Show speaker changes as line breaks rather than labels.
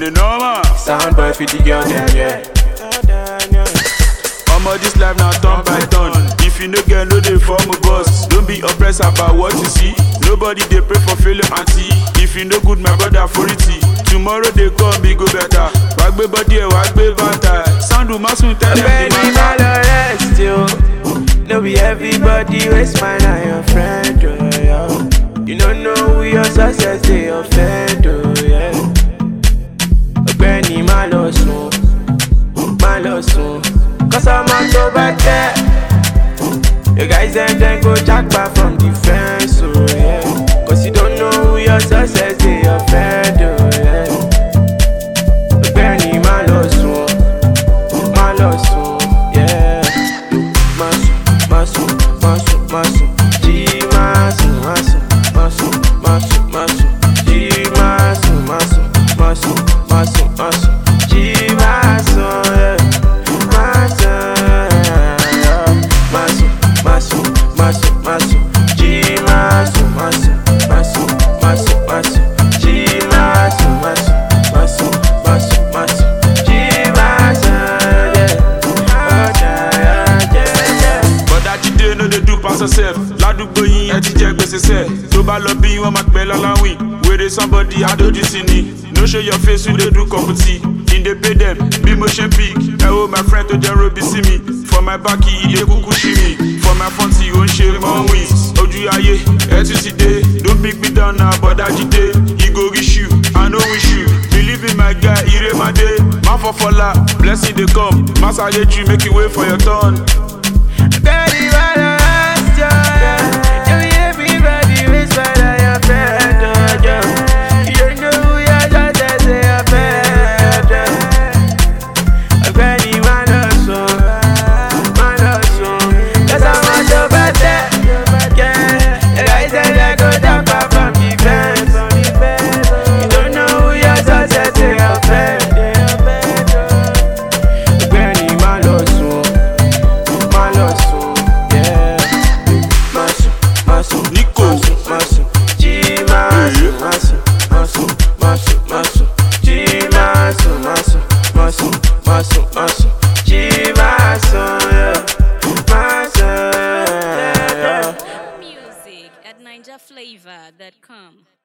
the normal.
Sound boy for the girl them, yeah.
Omo this life na turn by turn. If you no get no dey form a boss. Don't be oppressed about what you see. Nobody dey pray for failure aunty. If you no good my brother for it. Tomorrow dey come e go better. Wàá gbé bọ́dí ẹ̀ wàá gbé bàtà. Sandu Masun tell them
Baby,
the
my
matter.
rest you. No be everybody waste mine and your friend, oh yeah. You don't know who your success they offend, oh yeah. Ọ̀gbẹ́ni má lọ sùn, má lọ sùn. Cause I'm on tó bá tẹ́. The guys dem dem go jackpot from the fence, oh yeah. Cause you don't know who your success they offend, oh yeah. Ọ̀gbẹ́ni má lọ sùn. má lọ sùn, yeah. Má sùn, má sùn, má sùn, má sùn, jí má sùn, má sùn, má sùn, má sùn, má sùn, jí má sùn, má sùn, má sùn, má sùn, má sùn, jí má sùn, yeah. Má sùn, yeah. Má sùn, má sùn, má sùn, má sùn, jí má sùn, má sùn, má sùn, má sùn, má sùn, jí má sùn, má sùn, má sùn, má sùn, má sùn, jí má sùn, yeah.
bọ́dá jíde no dey do pass yourself ládùúgbò yín ẹ ti jẹ gbèsè sẹ tó bá lọ bí wọn máa pẹ́ lọ́láwìn wèrè somebody adójú sí ni no show your face we dey do kọ̀pútì in dey pay dem bí mo ṣe pick ẹ wo my friend tó jẹ́ robi sí mi for my back ilé kúkú sí mi for my front ó ń ṣe mọ́ wins ojú ayé ẹ tún ti dé don big me down na bọ́dá jíde e go reach you i no wish you believe in my guy ire ma dé má fọfọlá blessing dey come má sáré jù make you wait for your turn.
Daddy, what I asked you, yeah. You everybody waste my time, your friend, oh, yeah. You don't know who you're just as say your friend, yeah. Ọ̀gbẹ́ni má lọ sùn, má lọ sùn. 'Cause I'm on your birthday, yeah. The guys say they go jump out from the fence. You don't know who you're just as say your friend, Ọ̀gbẹ́ni má lọ sùn má lọ sùn, yeah. Má sùn, má sùn,
Nico.
má sùn, má sùn, jí má sùn, má sùn, má sùn, má sùn, má sùn, jí má sùn, má sùn, má sùn, má sùn, má sùn, jí má sùn, yeah. Má sùn, yeah.
Music at NinjaFlavor.com.